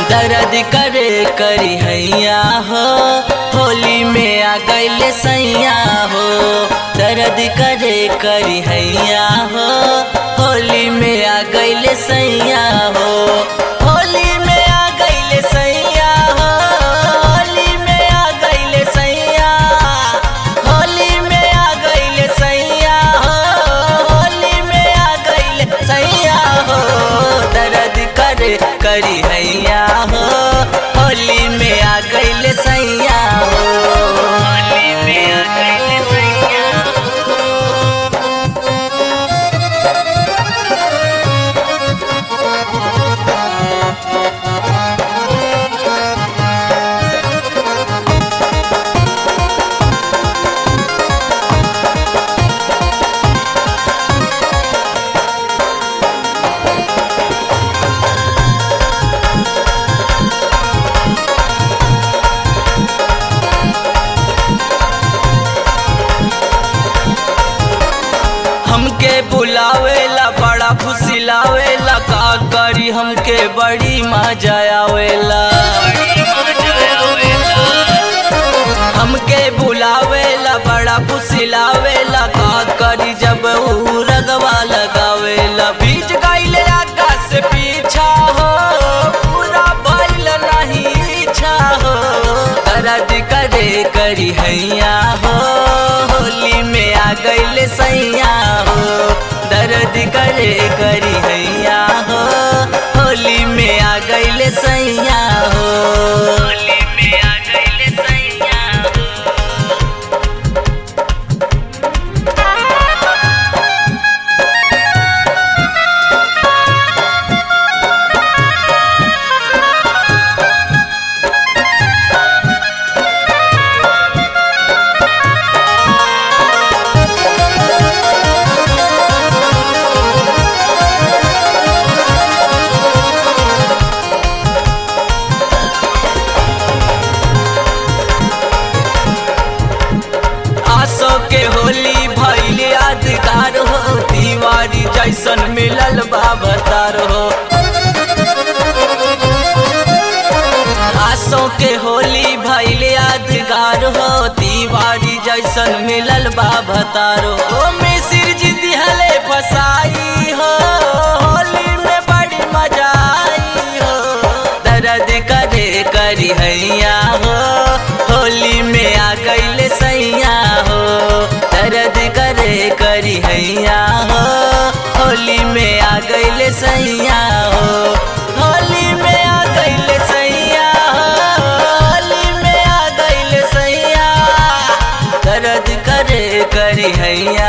दर्द करे करी हैया हो होली में आ गईले सैया हो दर्द करे करी हैया हो होली में आ गईले सैया हो होली में आ गईले सैया हो होली में आ गईले सैया होली में आ गईले सैया हो होली में आ गईले सैया हो दर्द करे करी हैया हो होली में आ गईले सैया हो होली में आ गईले सैया हमके बुलावेला बड़ा फुसिलावेला का करी हमके बड़ी मजा आवेला हमके बुलावेला बड़ा फुसिलावेला का करी जब ऊ रगवा लगावेला बीच गईले आकाश से पीछा हो पूरा बैल नहीं इच्छा हो दर्द करे करी हैया हो होली में आ गईले सैया हो दर्द करे करी हैया हो होली में आ गईले सैया हो होली में आ गईले सैया हो आसो के होली भैल यादगार हो दीवारी जैसन मिलल बाबतार हो आसो के होली भैल यादगार हो दीवारी जैसन मिलल बाबतार हो मिसिर जी दिहले फसाई हो होली में बड़ी मजा आई हो दर्द करे करी हैया हो होली में आ गईले सैया हो दर्द करे करी हैया हो होली में आ गईले सैया हो होली में आ गईले सैया हो होली में आ गईले सैया दर्द करे करी हैया